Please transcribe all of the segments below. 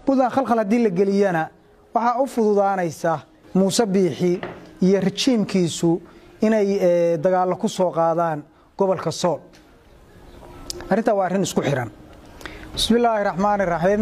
puntland khalkhal haddii la geliyana waxaa u fududaanaysa muuse biixi iyo rajiimkiisu inay dagaallo ku soo qaadaan gobolka sool arrintaa waa arrin isku xihan bismillaahi raxmaani raxiim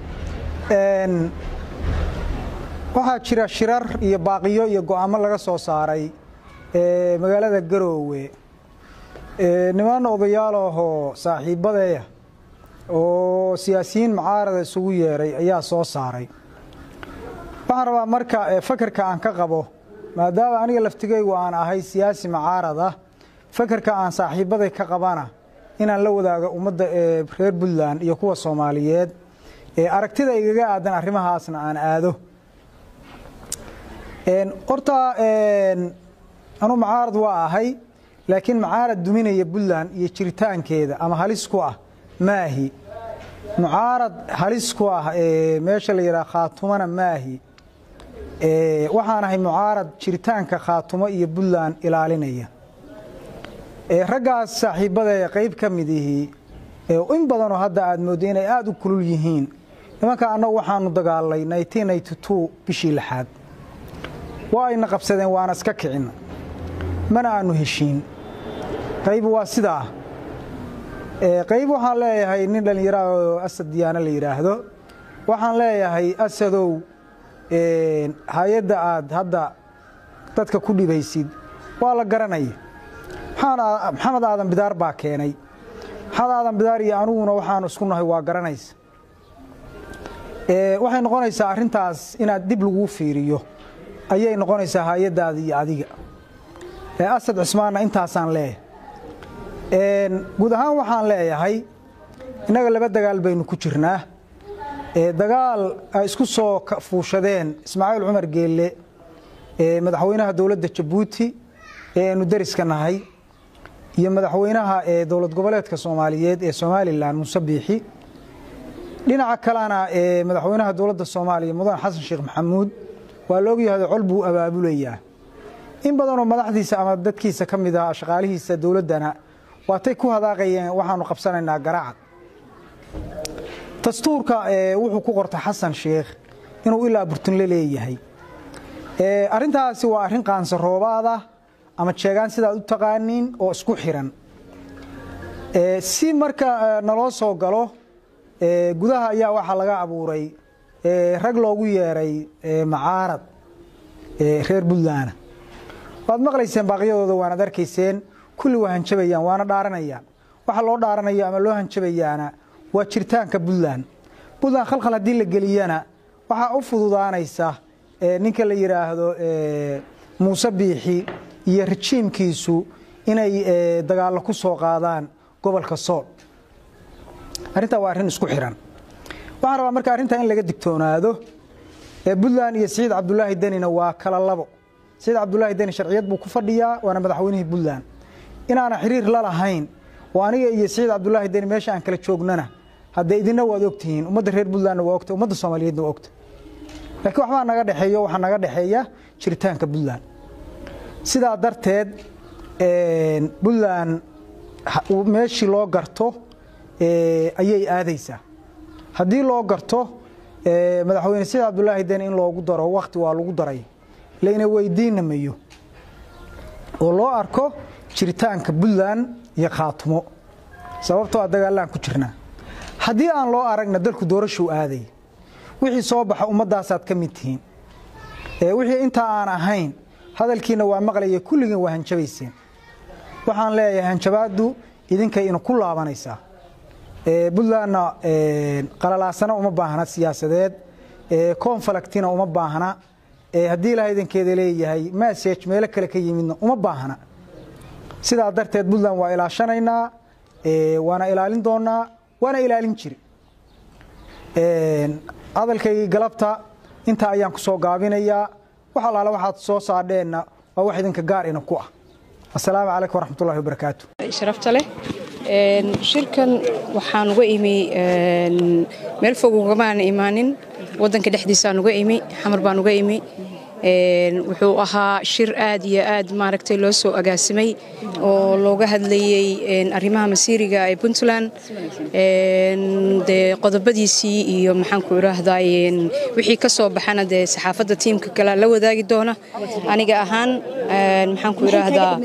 waxaa jira shirar iyo baaqiyo iyo go'aamo laga soo saaray magaalada garoowe niman odayaalahoo saaxiibadeeya oo siyaasiyiin mucaarada isugu yeeray ayaa soo saaray waxaan rabaa marka fakerka aan ka qabo maadaama aniga laftigaygu aan ahay siyaasi mucaarada fakerka aan saaxiibaday ka qabana inaan la wadaago ummadda reer puntland iyo kuwa soomaaliyeed aragtida igaga aadan arrimahaasna aan aado horta anuu mucaarad waa ahay laakiin mucaarad duminaya puntland iyo jiritaankeeda ama halis ku ah maahi mucaarad halis ku ah meesha la yidhaha khaatumana maahi waxaan ahay mucaarad jiritaanka khaatumo iyo puntland ilaalinaya raggaas saaxiibadee qayb ka mid ihii in badanoo hadda aad mooddo inay aada u kulul yihiin nimanka annagu waxaanu dagaalnay bishii lixaad waa ayna qabsadeen waana iska kicin mana aanu heshiin qayb waa sidaa qayb waxaan leeyahay nin dhallinyaraoo asad diyaano la yidhaahdo waxaan leeyahay asadow hay-adda aad hadda dadka ku dhibaysid waa la garanaya maxamed aadan bidaar baa keenay maxamed aadan bidaar iyo aniguna waxaanu isku nahay waa garanaysa waxay noqonaysaa arrintaas inaad dib laguu fiiriyo ayay noqonaysaa hay-addaada iyo adiga asad cismaanna intaasaan leeyahay guud ahaan waxaan leeyahay innaga laba dagaal baynu ku jirnaa dagaal ay isku soo fuushadeen ismaaciil cumar geelle madaxweynaha dowladda jabuuti ee aynu dariska nahay iyo madaxweynaha dowlad goboleedka soomaaliyeed ee somalilan muuse biixi dhinaca kalena madaxweynaha dowladda soomaaliya mudan xasan sheekh maxamuud waa la ogyahay col buu abaabulayaa in badanoo madaxdiisa ama dadkiisa ka mid ah shaqaalihiisa dowladdana waatay ku hadaaqayeen waxaanu qabsanaynaa garacad dastuurka wuxuu ku qortay xasan sheekh inuu ilaa burtunle leeyahay arrintaasi waa arrin qaansaroobaada ama jeegaan sidaad u taqaaniin oo isku xiran si marka naloo soo galo gudaha ayaa waxaa laga abuuray rag loogu yeeray macaarad reer puntland waad maqlayseen baaqyadooda waanad arkayseen kulli waa hanjabayaan waana dhaaranayaan waxa loo dhaaranayo ama loo hanjabayaana waa jiritaanka puntland puntland khalkhal haddii la geliyana waxaa u fududaanaysa ninka la yidhaahdo muuse biixi iyo rajiimkiisu inay dagaallo ku soo qaadaan gobolka sool arrintaa waa arrin isku xihan waxaan rabaa marka arrintaa in laga digtoonaado puntland iyo siciid cabdulaahi denina waa kala labo siciid cabdulaahi deni sharciyad buu ku fadhiyaa waana madaxweynihii puntland inaana xiriir la lahayn oo aniga iyo siciid cabdulaahi deni meesha aan kala joognana haddee idinna waad ogtihiin ummadda reer puntlandna waa ogta ummadda soomaaliyeedna waa ogta laakiin waxbaa naga dhexeeyo waxaa naga dhexeeya jiritaanka puntland sidaa darteed puntland meeshii loo garto ayay aadaysaa haddii loo garto madaxweyne siciid cabdulaahi deni in loogu daro wakti waa lagu daray layna weydiinamayo oo loo arko jiritaanka puntland iyo khaatumo sababtoo a dagaallaan ku jirnaa haddii aan loo aragna dalku doorashuu aaday wixii soo baxa ummaddaasaad ka mid tihiin wixii intaa aan ahayn hadalkiina waa maqlaya kulligiin waa hanjabayseen waxaan leeyahay hanjabaaddu idinkay ina ku laabanaysaa puntlandna qalalaasana uma baahna siyaasadeed konfalactina uma baahna haddii ilaha idankeeda leeyahay masage meelo kale ka yimidna uma baahna sidaa darteed puntland waa ilaashanaynaa waana ilaalin doonaa waana ilaalin jiri hadalkaygii galabta intaa ayaan ku soo gaabinayaa wax allaale waxaad soo saadheenna waa wax idinka gaar ina ku ah asalaamu calaykum waraxmatullahi wabarakaatu sharafta leh shirkan waxaan uga imi meel fog ugamaan imaanin wadanka dhexdiisaan uga imi xamar baan uga imi wuxuu ahaa shir aad iyo aad maaragtay loo soo agaasimay oo looga hadlayey arrimaha masiiriga ee puntland dee qodobadiisii iyo maxaanku idhaahdaa wixii ka soo baxana dee saxaafadda tiimka kale la wadaagi doona aniga ahaan maxaanku idhaahdaa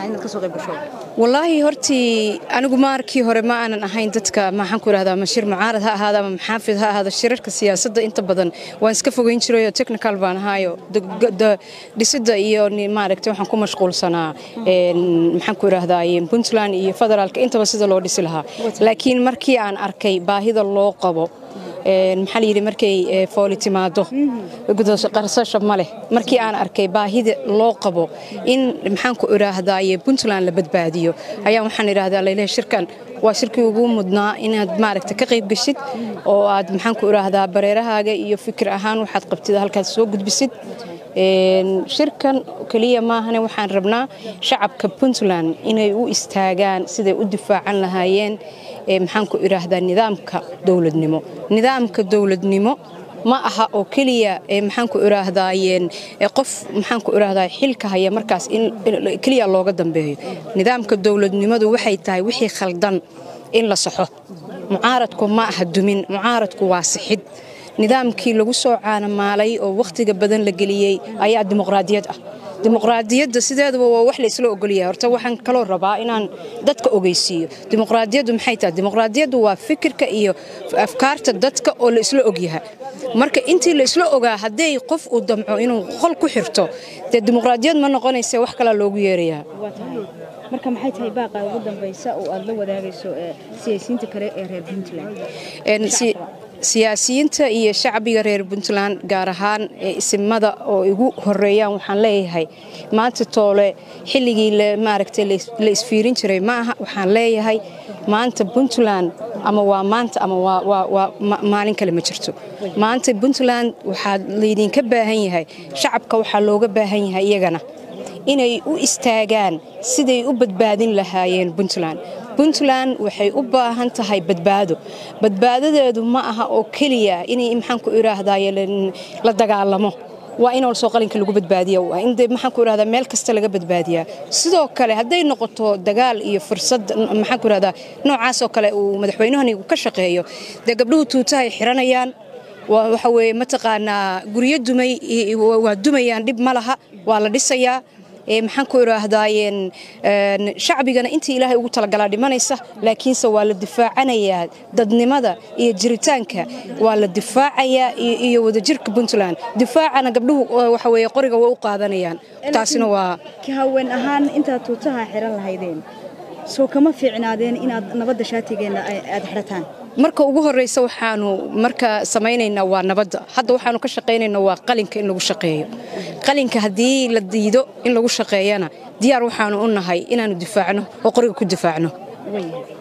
wallaahi hortii anigu markii hore ma aanan ahayn dadka maxaanku idhahdaa ma shir mucaarad ha ahaada ama maxaafid ha ahaada shirarka siyaasadda inta badan waan iska fogeyn jirayoo technical baan ahaayo dhisidda iyo maaragtay waxaan ku mashquulsanaa maxaanku idhaahdaa puntland iyo federaalka intaba sida loo dhisi lahaa laakiin markii aan arkay baahida loo qabo maxaa layidhi markay fooli timaado qarsasha ma leh markii aan arkay baahida loo qabo in maxaanku idhaahdaaye puntland la badbaadiyo ayaa waxaan idhahdaa laylehay shirkan waa shirkii ugu mudnaa inaad maaragta ka qayb geshid oo aad maxaanku idhaahdaa bareerahaaga iyo fikir ahaan waxaad qabtid halkaas soo gudbisid shirkan keliya maahane waxaan rabnaa shacabka puntland inay u istaagaan siday u difaacan lahaayeen maxaanku idhaahdaa nidaamka dowladnimo nidaamka dowladnimo ma aha oo keliya maxaanku idhaahdaayeen qof maxaanku idhaahdaa xilka haya markaas in keliya looga dambeeyo nidaamka dowladnimadu waxay tahay wixii khaldan in la saxo mucaaradku ma aha dumin mucaaradku waa sixid nidaamkii lagu soo caanamaalay oo wakhtiga badan la geliyey ayaa dimuqraadiyad ah dimuqraadiyadda sideedaba waa wax la isla ogolyahay horta waxaan kaloo rabaa inaan dadka ogeysiiyo dimuqraadiyaddu maxay tahay dimuqraadiyaddu waa fikirka iyo afkaarta dadka oo la isla ogyahay marka intii la isla ogaa hadday qof uu damco inuu qol ku xirto dee dimuqraadiyad ma noqonaysa wax kalaa loogu yeerayaa marka maxay tahay baaqa ugu dambaysa oo aad la wadaagayso siyaasiyiinta kale ee reer puntland siyaasiyiinta iyo shacbiga reer puntland gaar ahaan isimada oo igu horeeyaan waxaan leeyahay maanta toole xilligii maaragtay la isfiirin jiray ma aha waxaan leeyahay maanta puntland ama waa maanta ama waa maalin kale ma jirto maanta puntland waxaa laydinka baahan yahay shacabka waxaa looga baahan yahay iyagana inay u istaagaan siday u badbaadin lahaayeen puntland puntland waxay u baahan tahay badbaado badbaadadeedu ma aha oo keliya inay maxaanku idhaahdaye la dagaalamo waa in olsoo qalinka lagu badbaadiya waa in maxaanku idhahdaa meel kasta laga badbaadiyaa sidoo kale hadday noqoto dagaal iyo fursad maxaanku idhahdaa noocaasoo kale uu madaxweynahani ka shaqeeyo dee gabdhuhu tuutahay xiranayaan waxa weeye mataqaanaa guryo dumay waa dumayaan dhib ma laha waa la dhisayaa maxaan ku idhaahdaayeen shacbigana intii ilaahay ugu talagalaa dhimanaysa laakiinse waa la difaacanayaa dadnimada iyo jiritaanka waa la difaacayaa iyo wadajirka puntland difaacana gabdhuhu waxa weeye qoriga waa u qaadanayaan taasina waa ka haween ahaan intaad tuutaha xiran lahaydeen soo kama fiicnaadeen inaad nabadda shaatigeena aad xirataan marka ugu horeysa waxaanu marka samaynaynaa waa nabadda hadda waxaanu ka shaqaynaynaa waa qalinka in lagu shaqeeyo qalinka haddii la diido in lagu shaqeeyana diyaar waxaanu u nahay inaanu difaacno oo qoriga ku difaacno